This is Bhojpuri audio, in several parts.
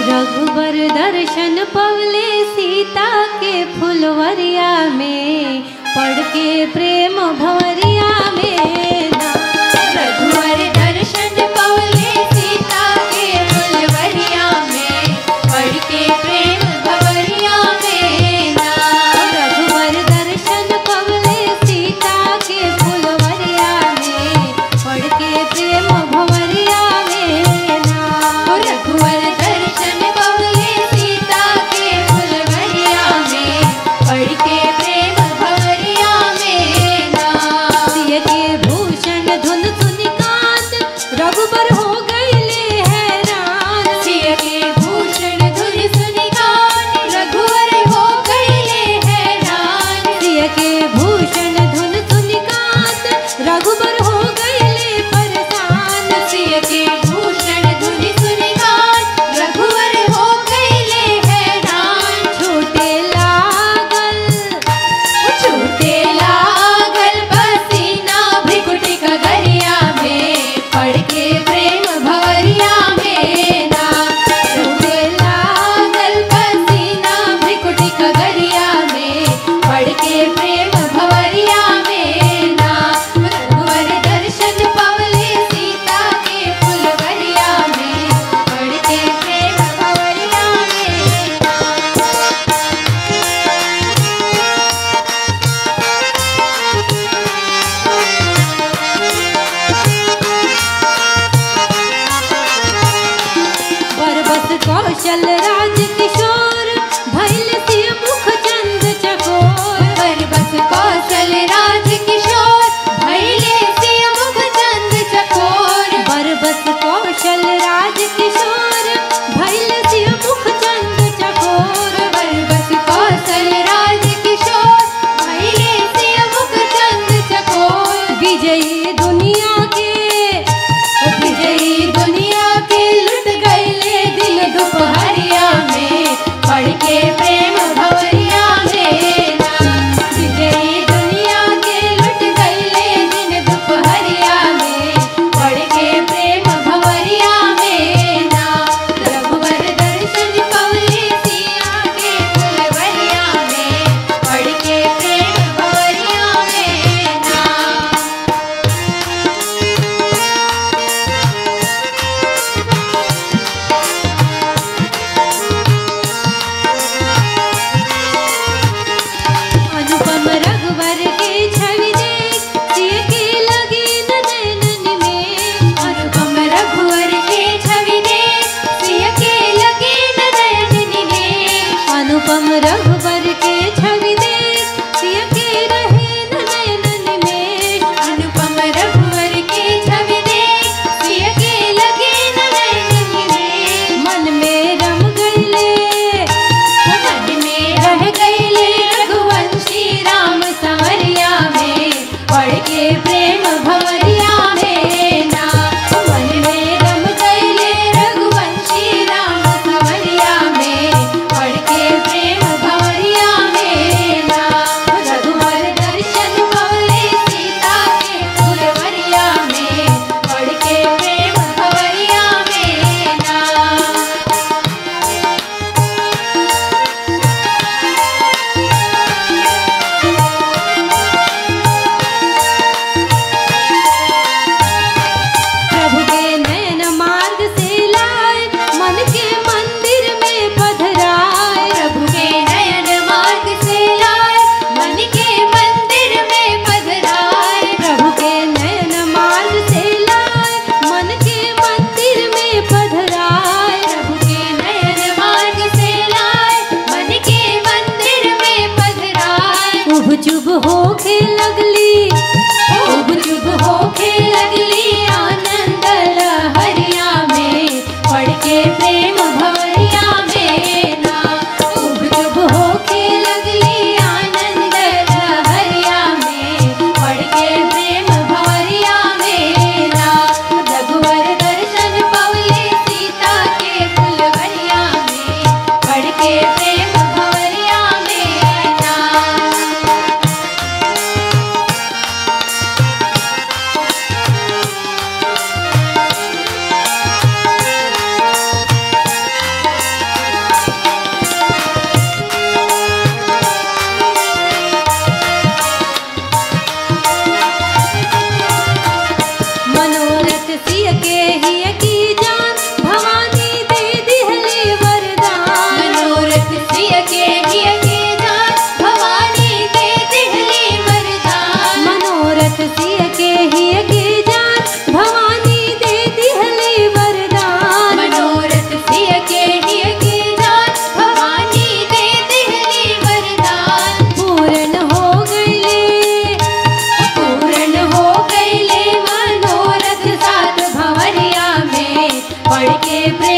रघुबर दर्शन पवले सीता के फुलवरिया में पढ़ के प्रेम भवरिया में ना। रघुवर दर्शन पवले सीता के फुलवरिया में पढ़ के प्रेम भवरिया में ना रघुवर दर्शन पवले सीता के फुलवरिया में पढ़ के प्रेम भवरिया में ना। रघुवर दर्शन पवले सीता के फुलवरिया में पढ़ के प्रेम भवरिया में ना सिय के भूषण धुन सुनि कांत रघुबर हो गईले हैरान सिय के भूषण धुन सुनि गान रघुवर हो गईले हैरान सिय के भूषण धुन सुनि कांत रघुबर हो गईले परेशान सिय के भूषण धुन सुनि गान रघुवर हो गईले हैरान छूटे लागल छूटे लागल पसीना भृकुटी कगरिया में पढ़ के प्रेम भवरिया में ना छूटे लागल पसीना भृकुटी कगरिया में पढ़ के प्रेम भवरिया में ना रघुवर दर्शन पवले सीता के फुलवरिया में पढ़ के प्रेम भवरिया में ना बरबस कौशल राज किशोर भैल सिय मुख चंद चकोर बरबस कौशल राज किशोर भैले से मुख चंद चकोर बरबस कौशल राज किशोर भैल सिय मुख चंद चकोर बरबस कौशल राज किशोर भैले से मुख चंद चकोर विजयी दुनिया के विजयी दुनिया के लुट गईले दिन दोपहरिया में पढ़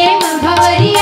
प्रेम भवरी